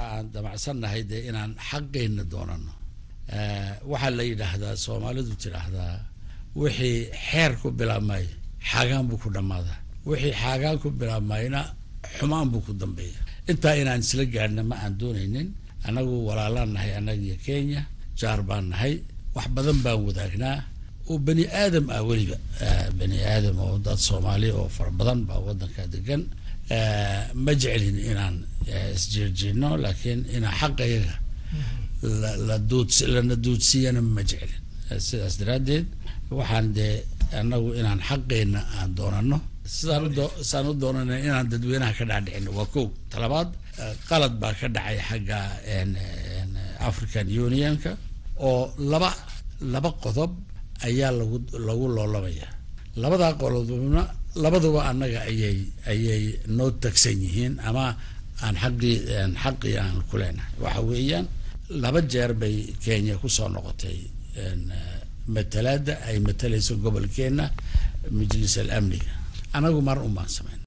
waxaan damacsannahay dee inaan xaqeenna doonano waxaa la yidhaahdaa soomaalidu tidhaahdaa wixii xeer ku bilaabmay xaagaan buu ku dhammaadaa wixii xaagaan ku bilaabmayna xumaan buu ku dambeeya intaa inaan isla gaadhna ma aan doonaynin annagu walaalaan nahay annaga iyo kenya jaar baan nahay wax badan baan wadaagnaa oo bani aadam ah weliba bani aadam oo dad soomaali oo fara badan baa wadanka degan ma jecelin inaan isjeerjeedno laakiin inaan xaqayaga la duuds lana duudsiiyana ma jecelin sidaas daraaddeed waxaan dee annagu inaan xaqeenna aan doonano sidaan udo sidaan u doonana inaan dadweynaha ka dhaadhicino waa kow talabaad qalad baa ka dhacay xagga african unionka oo laba laba qodob ayaa lagu lagu loolamaya labadaa qodobna labaduba annaga ayay ayay noo tagsan yihiin ama aan xaqii xaqii aan ku leenahay waxa weeyaan laba jeer bay kenya kusoo noqotay matalaada ay matalayso gobolkeenna majlis al amniga anagu mar un baan samayn